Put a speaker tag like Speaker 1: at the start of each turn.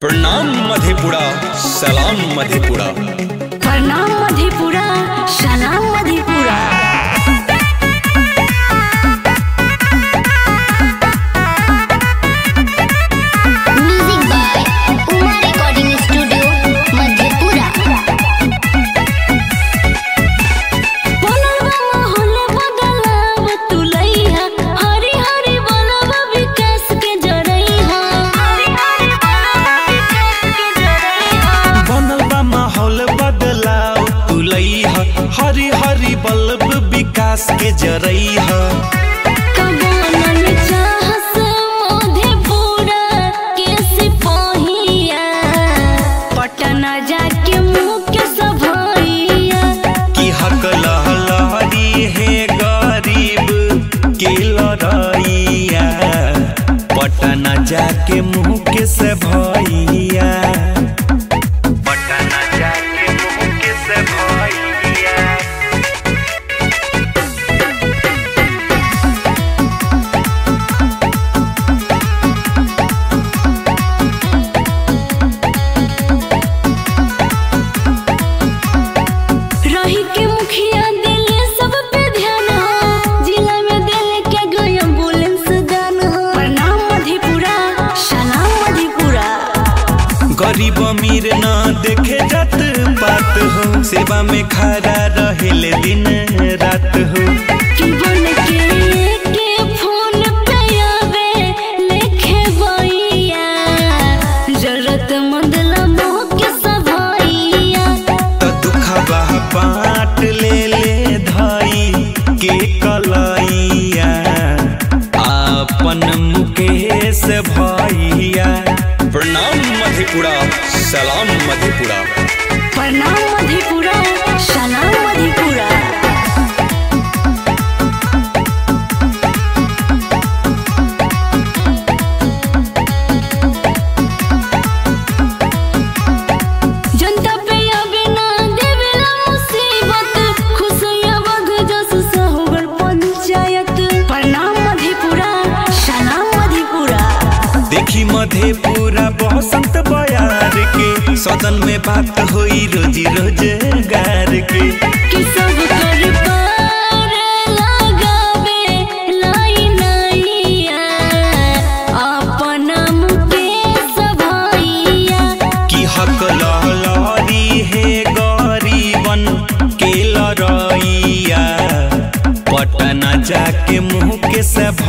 Speaker 1: प्रणाम मधेपुरा सलाम मधेपुरा
Speaker 2: प्रणाम मधेपुरा सलाम Madhepura
Speaker 3: music by Uma recording studio Madhepura
Speaker 2: बनलबा माहौल बदलाव तुलैहा हरी हरी बनलबा विकास के जरैहा हरी हरी बनलबा विकास के जरैहा
Speaker 4: बनल बा माहौल बदलाव तुलैह हरी हरी बल्ब विकास के जरैह
Speaker 2: कबोनल चाहस मधेपुरा के सिपाहिया पटना जाके मुँह के सभैया
Speaker 4: कि हक लहलहरी है गरीब के लड़ैया पटना जाके मुँह के से भैया पटना जाके मुँह के से भैया
Speaker 2: रही के मुखिया दिले सब पे ध्यान हो जिला में दिले के गई एम्बुलेंस दान हो प्रणाम मधेपुरा सलाम मधेपुरा
Speaker 4: गरीब अमीर ना देखे जात बात हो सेवा में खड़ा रहेले दिन रात हो
Speaker 2: कि बन के के फोन पे आवे लेखे बइया जरूरतमंद लम्हों के सभैया
Speaker 4: त दुखबा बाट ले ले धाई के कलैया अपन मुकेश भैया
Speaker 1: प्रणाम मधेपुरा सलाम मधेपुरा
Speaker 2: प्रणाम मधेपुरा सलाम मधेपुरा जनता पे आवे ना देवेला मुसीबत खुशियाँ बग जस सहोगर पंचायत प्रणाम मधेपुरा सलाम मधेपुरा
Speaker 4: देखी मधेपुरा बसंत बयार के सदन में बात होई रोजी रोजगार के
Speaker 2: कि सब कर पार लगावे लाई नैया अपन मुकेश भैया
Speaker 4: कि हक लहलहरी है गरीबन के लड़ैया पटना जाके मुँह के से